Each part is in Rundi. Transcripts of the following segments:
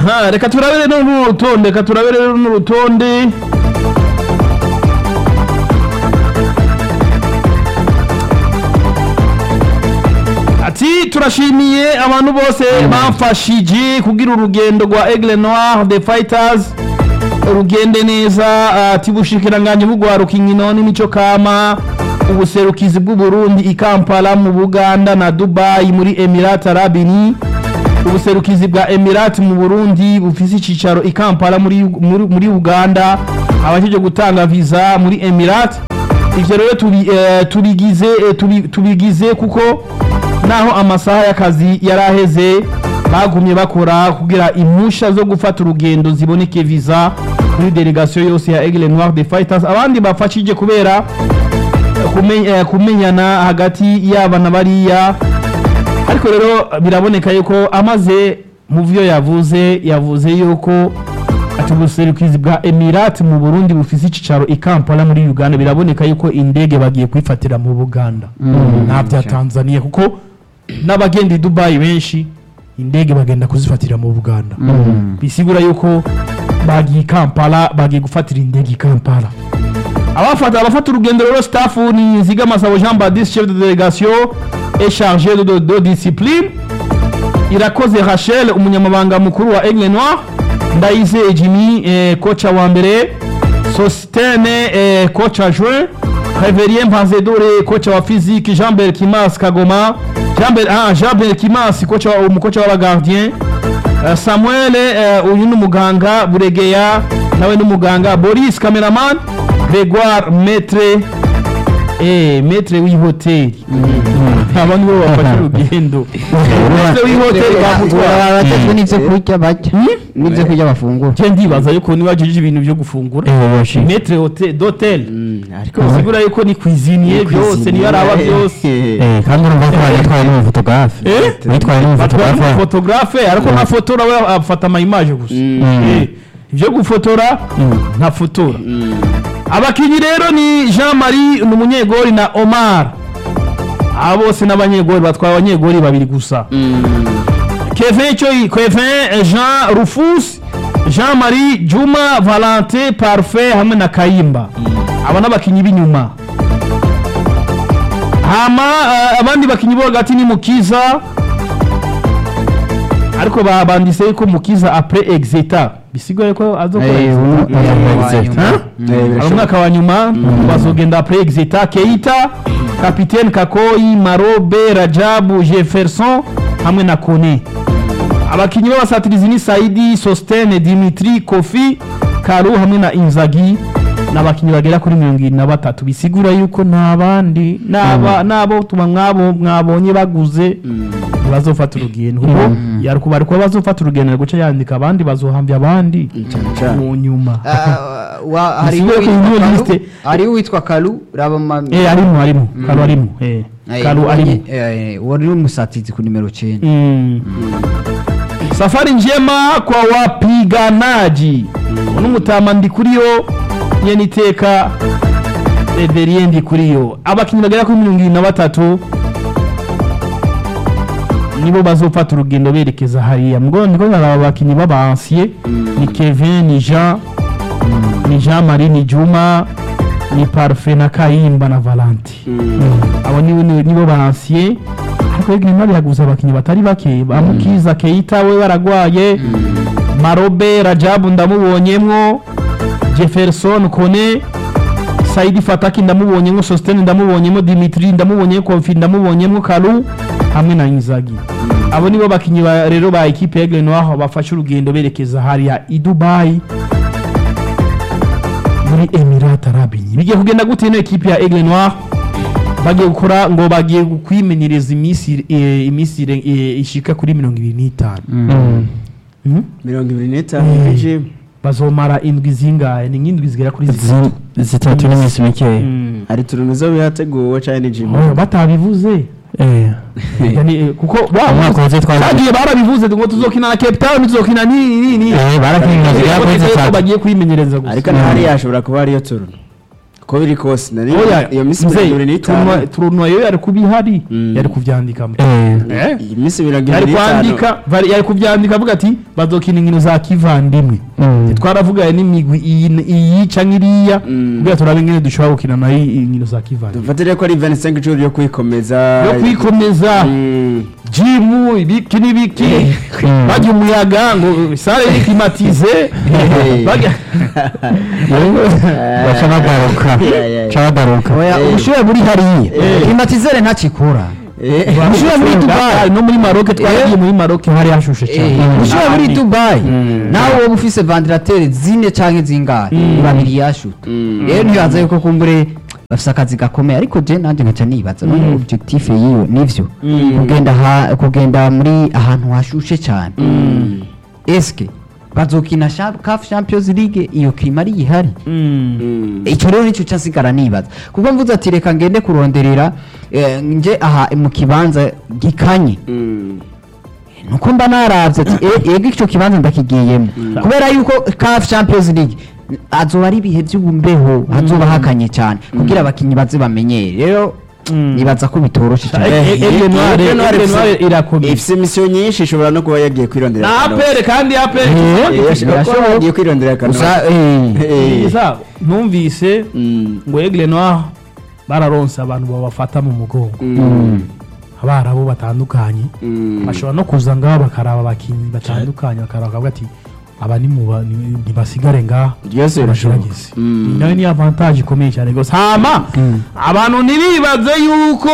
aha reka turabere no n'urutonde reka turabere no n'urutonde ati turashimiye abantu bose bamfashije kugira urugendo rwa Aigle Noir the Fighters rugende neza ati bushikiranganje bugwaruka inkino n'imico kama ubuserukizi bw'u Burundi i Kampala mu Buganda na Dubai muri Emirates Arabes Unis ubuserukizi bwa Emirates mu Burundi bufise icicaro i Kampala muri muri, muri Uganda abajeje gutanga visa muri Emirates ivyo rero tubi, eh, tubigize eh, tubi, tubigize kuko naho amasaha y'akazi yaraheze bagumye bakora kugira impusha zo gufata urugendo ziboneke visa muri delegation yose ya Aigle Noir de Fighters abandi bafashije kubera kume- eh, kumenyana hagati yaba na bariya ariko rero biraboneka yuko amaze mu vyo yavuze yavuze yuko ati ubuserukizi bwa Emirates mu Burundi bufise icicaro i Kampala muri Uganda biraboneka yuko indege bagiye kwifatira mu Buganda nta vya Tanzania kuko n'abagenda i Dubai benshi indege bagenda kuzifatira mu Buganda bisigura yuko bagiye i Kampala bagiye gufatira indege i Kampala abafata abafata urugendo rero staff ni Nzigamasabo Jean Baptiste chef de délégation et chargé de, de, de discipline irakoze Rachel umunyamabanga mukuru wa Aigle Noir Ndayizeye Jimmy eh, kocha wa mbere Sostene eh, kocha juin Révérien Mpanzedore kocha wa physique Jean-Bert Kimas Kagoma Jean-Bert ah, Jean-Bert Kimas kocha wa umukocha w'abagardien Uh, Samuel uh, uyu ni umuganga Buregeya nawe ni umuganga Boris cameraman Gregoire Maître eh Maître w'ihoteli aba nibo bafashe urugendo Maître w'ihoteli bamutwara batatu n'ibyo kurya barya n'ibyo kurya bafungura je ndibaza yuko niba ajeje ibintu byo gufungura Maître hotel d'hôtel ariko bisigura yuko ni cuisinier byose niyo araba byose Eh, kandi urumva ko yatwaye n'umufotografe Eh? yitwaye batwara n'umufotografe n'umufotografe ariko ntafotora we afata ama image gusa Eh, ibyo gufotora ntafotora abakinnyi rero ni Jean Marie ni umunyegori na Omar aba bose n'abanyegori batwaye abanyegori babiri gusa Kevin Choi Kevin Jean Rufus Jean Marie Juma Valentin Parfait hamwe na Kayimba aba n'abakinnyi b'inyuma hama eh, abandi bakinnyi bo hagati ni Mukiza ariko babandise yuko Mukiza après exeta bisigaye ko azokora Eh, exeta. uno- Exeta. Hein? hari umwaka wa nyuma bazogenda après exeta keita kapitene kakoyi marobe rajabu jefferson hamwe na kone abakinnyi b'abasatirizi ni saidi sostene dimitri kofi karu hamwe na inzagi n'abakinnyi bagera kuri mirongo irindwi na batatu bisigura yuko nta bandi n'aba- n'abo tuba mwabo mwabonye baguze ntibazofata urugendo kuko yari kuba kuba bazofata urugendo ari guca yandika abandi bazohambya abandi mu nyuma hariho Bisigaye ko uwitwa iyo Kalu- liste- hariho uwitwa karu raba ma- eh arimo arimo karu arimo eh Eh, karu uwo arimo nye- eh, wari umusatizi ku nimero cyenda Mm. safari njema kwa wapiganaji uno mutama ndi kuriyo nyene iteka Reverien ndi kuriyo abakinnyi bagera kuri mirongo irindwi na batatu nibo bazofata urugendo berekeza hariya mgo ndiko ndaraba abakinnyi b'abansiye ni Kevin ni Jean ni Jean Marie ni Juma ni Parfait na Kayimba na Valentin abo nibo nibo- nibo bansiye ariko Aigle Noir yaguze abakinnyi batari bake bamukiza Keita we baragwaye Marobe Rajabu ndamubonyemwo Jefferson Kone Saidi Fataki ndamubonyemwo Sostene ndamubonyemwo Dimitri ndamubonyemwo Kofi ndamubonyemwo Kalu hamwe na Inzagi abo nibo bakinnyi ba- rero ba equipe ya Aigle Noir bafashe urugendo berekeza hariya i Dubai muri Emirates Arabes Unis bigiye kugenda gute ino equipe ya Aigle Noir bagiye gukora ngo bagiye kwimenyereza iminsi eh, iminsi ire- eh, ishika kuri mirongo ibiri n'itanu Mhm. mirongo ibiri n'itanu bije bazomara indwi zingahe ni nk'indwi zigera kuri zitatu Zi- zitatu n'iminsi mikeya Mm. hari utuntu zo bihateguwe cyane ni jimmy Oh, batabivuze Eh. Yani, eh, kuko Umwaka uheze twari- bagiye barabivuze ngo tuzokina na Cape Town tuzokina ni ni ni Eh, barakinira zigera kuri Bavuze ko zitatu bagiye kwimenyereza gusa ariko na hariya hashobora kuba hariyo turno uko biri kose nari oya iyo minsi mzee, mirongo ibiri turunwa- n'itanu turunwa yo yari kuba ihari Mm. yari kuvyandika Eh, Eh? iyi minsi mirongo yari ibiri n'itanu kwandika vari- yari kuvyandika avuga ati bazokina inkino za kivandimwe mm. twaravugaye n'imigwi iyi iyi canke iriya Mm. kugira turabe ingene dushobora gukina nayo inkino za kivandimwe dufatire ko ari 25 ijoro yo kwikomeza yo kwikomeza Mm. jimu ibiki n'ibiki Mm. bajya umuyaga ngo sare iri klimatize bajya baca bagaruka Yeah, yeah, baca bagaruka oya Eh. ubushuhe buri hariya Eh. klimatizere ntakikora Eh. ubushuhe muri dubayi no muri maroke twaragiye muri maroke hari hashushe cyane ubushuhe muri dubayi Mm. nawe wowe ufise vandirateri zine canke zingahe babiri yashuta Mm. rero ntibaza yuko kumbure bafise akazi gakomeye ariko je nanje nkaca nibaza none objectif yiwe nivyo kugenda ha- kugenda muri ahantu hashushe cyane Mm. eske bazokina Cha- CAF Champions League iyo klima ari ihari Mm. icyo rero nicyo cyasigara nibaza kuko mvuze ati reka ngende kuronderera eh, nje aha mu kibanza gikanye Mm. nuko mba naravye ati "Eh, ego icyo kibanza ndakigiyemo kubera yuko CAF Champions League azoba ari ibihe by'ubumbeho hazoba hakanye cyane kugira abakinyi baze bamenyere rero nibaza ko bitoroshe cyane Eh, eh, Aigle Noire- Aigle Noire Aigle ifise- Noire irakomeye. ifise misiyo nyinshi ishobora no kuba yagiye kwirondera na akanota. apere kandi apere Eh, yashobora kuba birashoboka. yagiye kwirondera akanota. gusa eh, Eh. Sa, numvise Mm. ngo Aigle Noire bararonse abantu babafata mu mugongo Mm. abarabu batandukanye Mm. bashobora no kuza ngaho bakaraba abakinnyi batandukanye bakaraba bakavuga ati aba ni mu ba- ni- ntibasigare ngaha Byose birashoboka. bagerageze Mm. Iyi nayo ni avantage ikomeye cyane rwose hama abantu ntibibaze yuko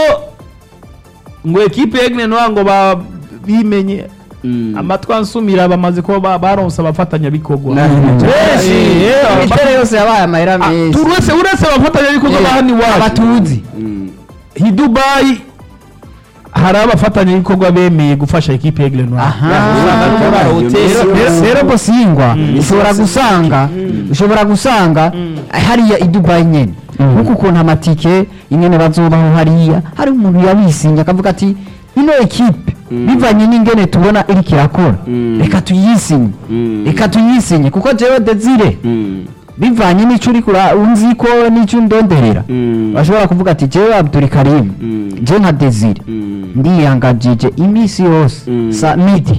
ngo ekipe Aigle Noire ngo ba- bimenye Mm. amatwi ansumira bamaze kuba ba- baronse abafatanyabikorwa Na- benshi eh, imiterere yose yabaye amahera Ah, menshi turetse uretse abafatanyabikorwa ba hano iwacu abatuzi Mm. i dubayi hari abafatanyabikorwa bemeye gufasha ekipe ya Aigle Noire Aha. Usanga no muri Iyo hoteli misi rero yose. rero bosingwa ushobora yose. gusanga ushobora gusanga hariya i dubayi nyene nkuko ukuntu amatike ingene bazobaho hariya hari umuntu yabisinye akavuga ati ino ekipe bivanye n'ingene tubona iriko irakora Mm. reka tuyisinye Mm. reka tuyisinye kuko jewe desire Mm. bivanye n'ico uriko ura- unzi ko n'ico ndonderera Mm. bashobora kuvuga ati jewe abdul karim Mm. je nka desire Mm. ndiyangajije iminsi yose Mm. sa midi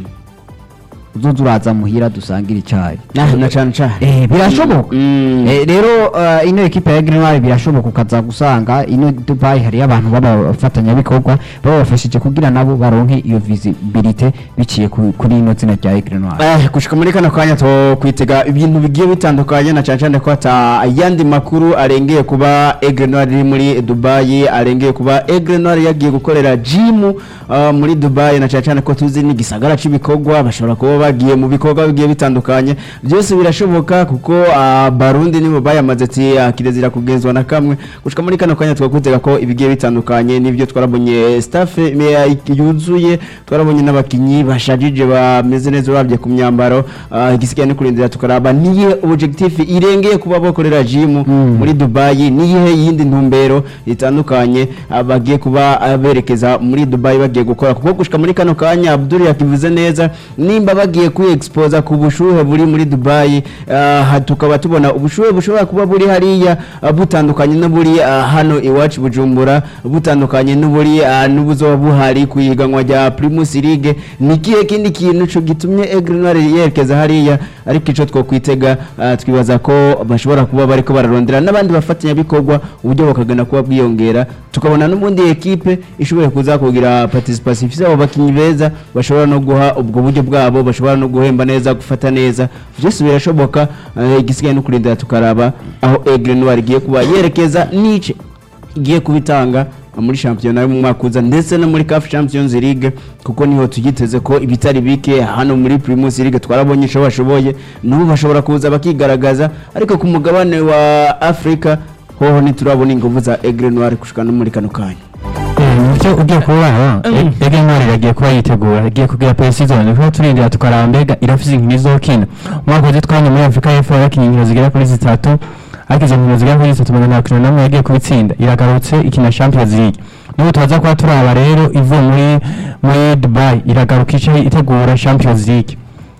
uzoza uraza muhira dusangira icayi Na- na cane cane. Eh, birashoboka Mm. Eh, rero eh, ino ekipe ya Green Noir birashoboka ukaza gusanga ino Dubai hariyo abantu b'abafatanyabikorwa babafashije kugira nabo baronke iyo visibility biciye ku- kuri ino zina rya Green Noir Eh, gushika muri kano kanya to kwitega ibintu bigiye bitandukanye na cyane cyane ko ata ayandi makuru arengeye kuba Aigle Noir iri muri Dubai arengeye kuba Aigle Noir yagiye gukorera gym uh, muri Dubai na cyane cyane ko tuzi ni gisagara c'ibikorwa bashobora kuba bagiye mu bikorwa bigiye bitandukanye byose birashoboka kuko uh, Barundi nibo bayamaze ati uh, kirezira kugenzwa na kamwe gushika muri kano kanya twakutega ko ibigiye bitandukanye nibyo twarabonye staff eh, yuzuye twarabonye n'abakinyi bashajije bameze neza urabye ku myambaro uh, igisigaye ni kurindira tukaraba niye objectif irengeye kuba bakorera gym muri Dubai niye yindi ntumbero itandukanye uh, bagiye kuba uh, berekeza muri Dubai bagiye gukora kuko gushika muri kano kanya Abdul yakivuze neza nimba bagiye ku expose ku bushuhe buri muri Dubai uh, tukaba tubona ubushuhe bushobora kuba buri hariya uh, butandukanye n'uburi uh, hano iwacu Bujumbura butandukanye n'uburi uh, n'ubuzoba buhari ku ihiganwa rya Primus League ni kihe kindi kintu co gitumye Aigle Noir yerekeza hariya ariko ico twokwitega uh, twibaza ko bashobora kuba bariko bararondera n'abandi bafatanya bikorwa uburyo bakagana kuba bwiyongera tukabona n'ubundi ekipe ishobora kuza kugira participation ifise abo bakinyi beza bashobora no guha ubwo buryo bwabo bashobora no guhemba neza gufata neza byose birashoboka uh, igisigaye no kurindira tukaraba aho Aigle Noir igiye kuba yerekeza nice igiye kubitanga muri shampiyona yo mu mwaka uza ndetse no muri CAF Champions League kuko niho tugiteze ko ibitari bike hano muri Primus League twarabonye ico bashoboye n'ubu bashobora kuza bakigaragaza ariko ku mugabane wa Afrika hoho ntiturabona inguvu za Aigle Noir gushika no muri kano kanya icyo ugiye kuba Aigle Noir iragiye kuba yitegura igiye kugira pre-season niho turindira tukaraba mbega irafise inkino izokina umwaka uzi twanya muri Afrika y'Epfo yakinnye inkino zigera kuri zitatu ariko izo nkino zigera kuri zitatu magana atatu n'amwe yagiye kubitsinda iragarutse ikina Champions League n'ubu tubaza kuba turaba rero ivuye muri muri Dubai iragaruka ice itegura Champions League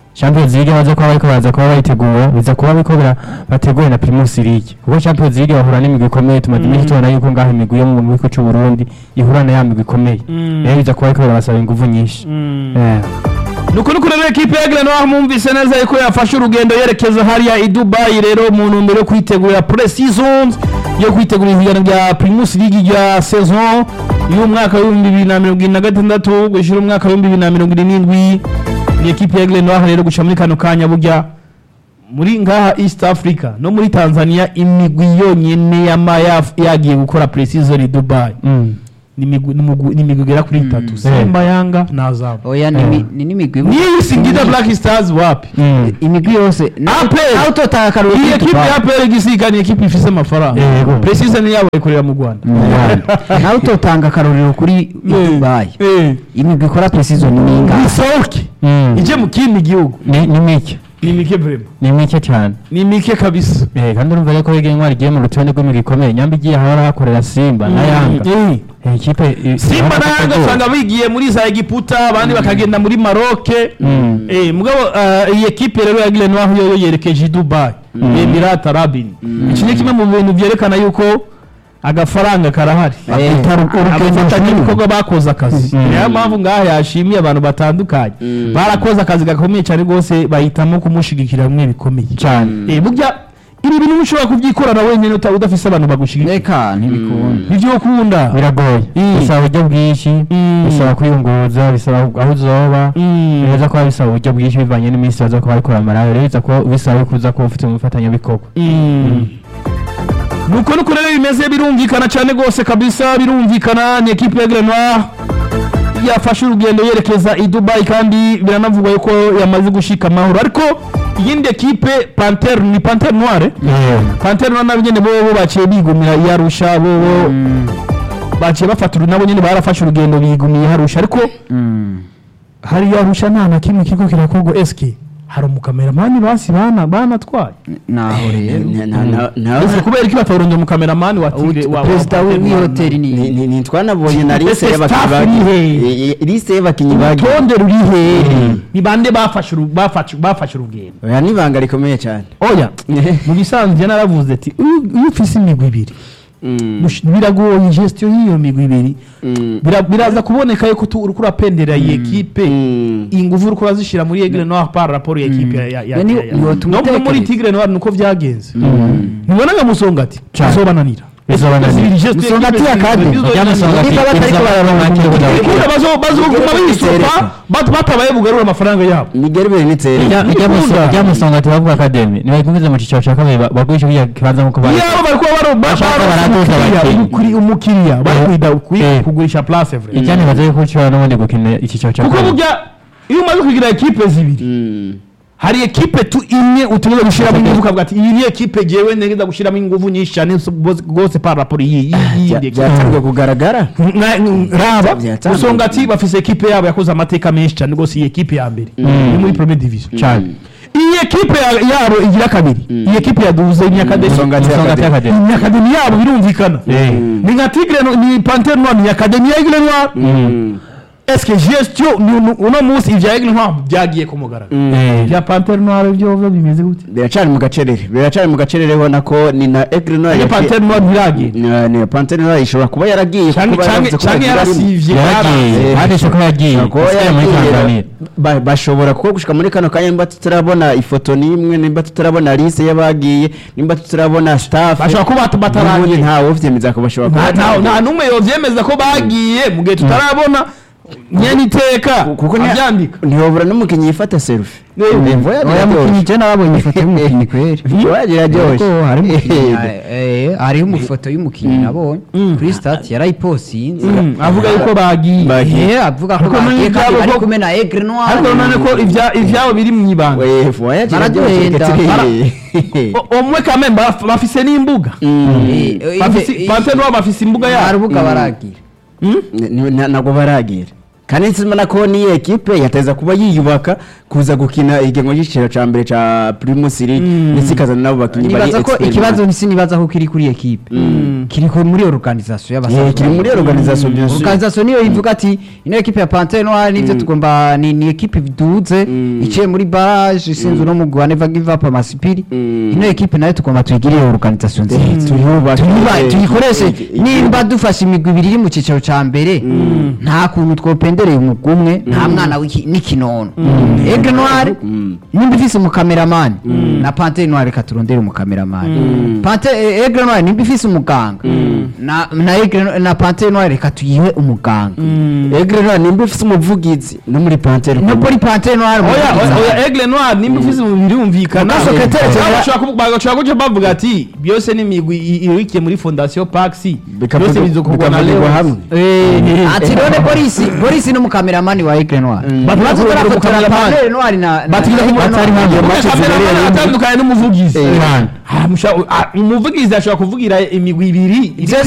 Champions League baza kuba bariko baza kuba bayitegura biza kuba bariko bara- bateguwe na Primus League kuko Champions League bahura n'imigwi ikomeye tumaze iminsi tubona yuko ngaho imigwi yo mu gihugu c'u Burundi ihura na ya migwi ikomeye Mm. rero biza kuba bariko barabasaba inguvu nyinshi Eh. nuko nuko rero ekipe ya Aigle Noir mwumvise neza yuko yafashe urugendo yerekeza hariya i Dubai rero mu ntumbero yo kwitegurira pre-seasons yo kwitegura ihiganwa rya Primus League rya saison y'umwaka w'ibihumbi bibiri na mirongo irindwi na gatandatu gushyira umwaka w'ibihumbi bibiri na mirongo irindwi n'indwi ni ekipe ya Aigle Noir rero guca muri kano kanya burya muri ngaha East Africa no muri Tanzania imigwi yonyene yama yaf- yagiye gukora pre-season i Dubai Mm. ni imigwi- ni umugwi- ni imigwi igera kuri itatu Simba Yanga na Azam oya ni imi- ni n'imigwi niyo Singida Black Stars wapi Mm. imigwi yose APR. nawe utotanga akaruru iyi ekipe ya APR gisika ni ekipe ifise amafaranga Yego. precision yabo ikorera mu Rwanda nawe utotanga akarorero kuri Dubai Eh. imigwi ikora precision ni ingahe isohoke Mm. ije mu kindi gihugu ni ni mike ni mike vrema ni mike cyane ni mike kabisa Eh, kandi urumva rero ko Aigle Noir igiye mu rutonde rw'imigwi ikomeye nyamba igiye ahora hakorera Simba na Yanga Eh. Eh, ikipe i- Simba ihora na Yanga hategura. usanga bigiye muri za Egiputa abandi bakagenda muri Maroc Mm. eh mugabo eh, iyi ekipe rero ya Aigle Noir yo yerekeje i Dubai Emirat Arabin iki ni kimwe mu bintu byerekana yuko agafaranga karahari Eh, abafatanyabikorwa bakoze akazi Mm. niyo mpamvu ngaha yashimiye abantu batandukanye barakoze akazi gakomeye cyane rwose bahitamo kumushigikira bimwe bikomeye cyane Eh, burya ibi bintu ntushobora kubyikorana wenyine uta- udafise abantu bagushigikira reka ntibikunda nivyo ukunda biragoye Mm. bisaba uburyo bwinshi Mm. bisaba kwiyunguruza bisaba aho uzoba Mm. biza kuba bisaba uburyo bwinshi bivanye n'iminsi baza kuba barikora amarayo rero biza kuba bisaba kuza kuba ufite umufatanyabikorwa Mm. nuko nuko rero bimeze birumvikana cyane rwose kabisa birumvikana ni ekipe ya Aigle Noir yafashe urugendo yerekeza i Dubai kandi biranavugwa yuko yamaze gushika amahoro ariko iyindi ekipe Panther ni Panther Noire Panther Noire nabo nyene bo bo baciye bigumira yarusha bo bo baciye bafata uru- nabo nyene barafashe urugendo bigumiye harusha ariko hari yarusha nta na kimwe kiko kirakorwa eske hari umukameramani basi bana banatwaye naho rero ese kubera iki bataronje umukameramani wa Tigre wa wa perezida Panther Noire? w'ihoteli Ni- ni ni- ni twanabonye na Ese liste y'abakinnyi staff bagiye iri he? Eh, eh, liste y'abakinnyi bagiye urutonde ruri hehe ni bande bafashe uru- bafashe bafashe urugendo oya ni ibanga rikomeye cyane oya mu bisanzwe naravuze ati "Iyo- iyo ufise imigwi ibiri Mm, mush- biragoye gestion y'iyo migwi ibiri mm, Bira- biraza kuboneka yuko tu- uriko urapendera iyi ekipe mm. ingufu uriko urazishira muri Aigle Noir par rapport ya ekipe ya- ya- ya- Yani ya- ya- yotuma no muri utekereza. Tigre Noir nuko vyagenze ntubona nka musonga ati Cyane. azobananira Bizobananira. Musonga ati akade. Musonga ati, Niba batariko Musonga bararonka ati, uburyo Musonga ati. Ikunda bazo bazoguma bisopa bat- batabaye bugarura amafaranga yabo nigeri bere nitsere Ikunda. ryamusonga ati bavuga akademi nibagumize mu cyiciro cya kabiri ba- bagurisha kiriya kibanza nk'uko bari yabo bari kuba baro- ba- Bashaka baro- baraduza umukiriya, bati. umukiri- umukiriya bari Eh, kwida kwi- eh. kugurisha place vrai icyane baza yuko ushobora n'ubundi gukina icyiciro cya kuko kabiri burya iyo umaze kugira ekipe zibiri Mm. hari ekipe tu imwe utegereza gushyiramo ingufu ukavuga ati iyi ni ekipe jewe ntegeza gushyiramo ingufu nyinshi cyane rwose- rwose par rapport iyi iyi- Bya- yindi ekipe byatangiye kugaragara Na- n- raba Byatangiye. usonga ati bafise ekipe yabo yakoze amateka menshi cyane rwose iyi ekipe ya mbere ni muri premier division cyane iyi ekipe ya- yabo igira kabiri iyi ekipe yaduze imyakademi Musonga ati Musonga ati Academy. akademi imyakademi yabo birumvikana Eh. ni nka tigre no- ni panter noir ni akademi ya aigle noir Mm. eske gestion ni- ni- uno munsi ivya aigle noir byagiye ku mugaragaro Eh. ibya panter noir byo byo bimeze gute biracari mu gacerere biracari mu gacerere ubona ko ni na Aigle Noir iyo yafi- panter noir ntiragiye ni ni Panthère Noire ishobora kuba yaragiye canke kuko canke baravuze ko canke bagira rimwe. yarasivye yaragiye Eh, handitse ko yagiye Kuko asigaye muri yaragiye, tanzania ba- bashobora kuko gushika muri kano kanya nimba tutarabona ifoto n'imwe nimba tutarabona liste y'abagiye nimba tutarabona staff bashobora kuba bat- n'ubundi bataragiye ntawe uvyemeza ko bashobora kuba nta nta- bataragiye. nta n'umwe yovyemeza ko bagiye mu gihe tutarabona nyene iteka kuko ni- avyandika ntihobora n'umukinnyi yifata selfie Eh, Imvo yagira oya ryoshe. mukinnyi je nababonye ifoto y'umukinnyi kweri Imvo yagira ryoshe. Kuko hari umukinnyi Eh, eh, hariho umufoto y'umukinnyi nabonye kuri stat yarayiposinze Mm, avuga yuko bagiye Bagiye. Eh, avuga ko Ariko muri bagiye kandi ibyabo bari ko- kumwe na Aigle Noir ariko none ko ivya- ivyabo biri mu ibanga we, Imvo yagira Baraduhenda. ryoshe, Bara- Getiri. O- omwe kame baf- bafise n'imbuga Mm. Eh, eh, Bafise- eh, Panthère Noire bafise imbuga nta yabo rubuga baragira Ni- ni- na- ntabwo baragira kandi nsimana ko niyo ekipe yateza kuba yiyubaka kuza gukina igengo ry'igiciro cya mbere cya primus league ndetse ikazana n'abo bakinnyi bari nibaza ko expert. ikibazo sinibaza ko kiri kuri ekipe kiri ku- muri organisation Eh, kiri muri organisation bien sûr. organisation niyo ivuga ati ino ekipe ya Panthère Noire nivyo tugomba ni, ni ekipe iduze Mm. iciye muri barrage isinzwe no mugwa never give up amasipiri Mm. ino ekipe nayo tugomba tuyigirire organisation nziza tuyubake. Tuyuba- Eh, tuyikoreshe eh, nimba dufashe imigwi ibiri iri mu cyiciro cya mbere nta kuntu twopendereye umugwi umwe nta mwana w'iki- n'ikinono Aigle Noire Mm. nimba ifise umukameramani na Panthère Noire reka turondere umukameramani Mm. Panthère eh, Aigle Noire nimba ifise umuganga na na Aigle na Panthère Noire reka tuyihe umuganga Aigle Noire nimba ufite umuvugizi no muri Panthère no muri Panthère Noire oya umuvugizi oya ahari. aigle noir nimba ufise mu birumvikana Mukaso Ketere General- bashobora kuca bavuga ati byose ni imigwi i- irikiye muri fondation paxi Bikavuga- byose bizokorwa na bikavugirwa Leos. hamwe. Eh, ati none Boris Boris ni umukameramani wa Aigle Noire Bati- Baza bati- turafotora umukameramani. Panthère Noire na batigeza na- kuvuga na- batari hano. Iyo Kuko match kameramani zibereye atandukanye n'umuvugizi Eh. Ah, musha- ah, umuvugizi ashobora kuvugira imigwi ibiri iri Ivyo